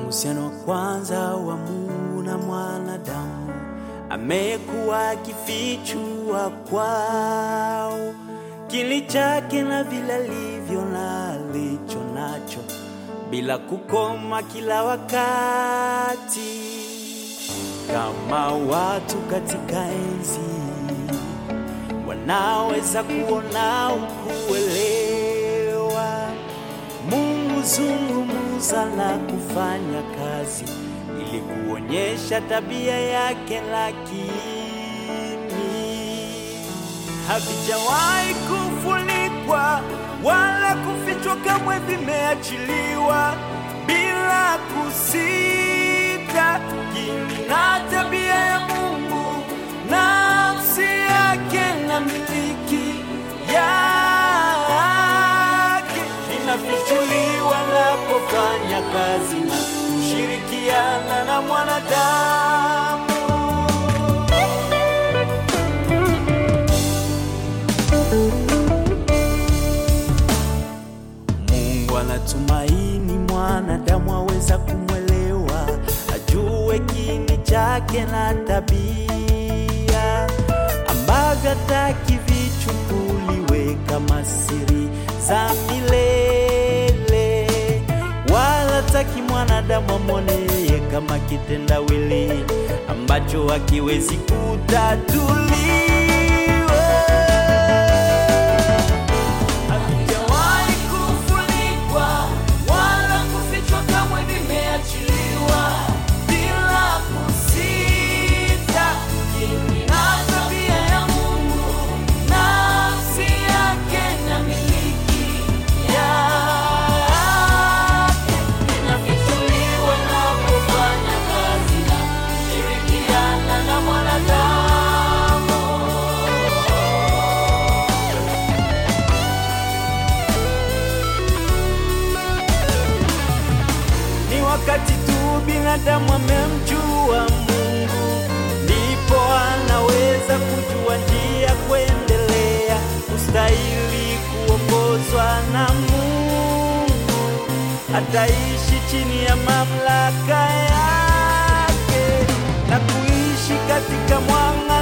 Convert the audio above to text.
Uhusiano wa kwanza wa Mungu na mwanadamu amekuwa akifichua kwao kili chake na vile alivyo na alicho nacho bila kukoma kila wakati, kama watu katika enzi wanaweza kuona ukuelewa. Mungu zungumuza na kufanya kazi ili kuonyesha tabia yake, lakini havijawahi kufunikwa wala kufichwa, kamwe vimeachiliwa bila kusita. Kini na tabia ya Mungu, nafsi yake na miliki yake inafichuliwa napofanya kazi na kushirikiana na mwanadamu. Mungu anatumaini mwanadamu aweza kumwelewa, ajue kini chake na tabia ambavyo hataki vichukuliwe kama siri za milele, wala hataki mwanadamu amwone yeye kama kitendawili ambacho hakiwezi kutatuliwa. Havijawahi kufunikwa wala kufichwa, kamwe vimeachiliwa bila kusita. Kini na tabia ya Mungu, nafsi yake na miliki yake inafichuliwa napofanya kazi na kushirikiana na mwanadamu. Ni wakati tu binadamu amemjua Mungu, ndipo anaweza kujua njia kuendelea, kustahili kuongozwa na Mungu. Ataishi chini ya mamlaka yake na kuishi katika mwanga